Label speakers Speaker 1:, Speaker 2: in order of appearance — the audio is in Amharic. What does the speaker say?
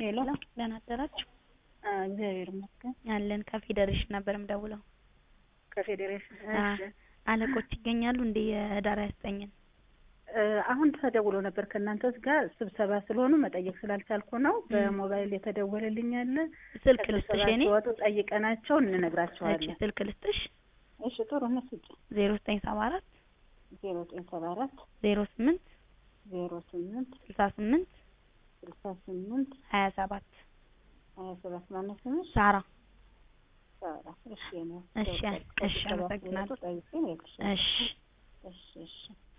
Speaker 1: ሄሎ
Speaker 2: ደህና አደራችሁ?
Speaker 1: እግዚአብሔር ይመስገን።
Speaker 2: አለን ከፌዴሬሽን ነበር የምደውለው።
Speaker 1: ከፌዴሬሽን
Speaker 2: አ-
Speaker 1: እሺ።
Speaker 2: አለቆች ይገኛሉ እንዴ? የህዳር ያስጠኝን
Speaker 1: እ፣ አሁን ተደውሎ ነበር ከእናንተ ጋር ስብሰባ ስለሆኑ መጠየቅ ስላልቻልኩ ነው። በሞባይል የተደወለልኝ አለ።
Speaker 2: ስልክ
Speaker 1: ከስብሰባ
Speaker 2: ልስጥሽ የኔ
Speaker 1: ሲወጡ ጠይቀናቸው
Speaker 2: እሺ
Speaker 1: እንነግራቸዋለን።
Speaker 2: ስልክ ልስጥሽ
Speaker 1: እሺ ጥሩ ነው። ስጭ
Speaker 2: ዜሮ ዘጠኝ ሰባ አራት
Speaker 1: ዜሮ ዘጠኝ ሰባ አራት
Speaker 2: ዜሮ ስምንት
Speaker 1: ዜሮ ስምንት
Speaker 2: ስልሳ ስምንት
Speaker 1: ስልሳ ስምንት
Speaker 2: ሀያ ሰባት
Speaker 1: ሀያ ሰባት ማነው ስምሽ?
Speaker 2: ሳራ
Speaker 1: ሳራ። እሺ ነው።
Speaker 2: እሺ እሺ አመሰግናለሁ።
Speaker 1: ጠይቄ ነው
Speaker 2: እሺ
Speaker 1: እሺ እሺ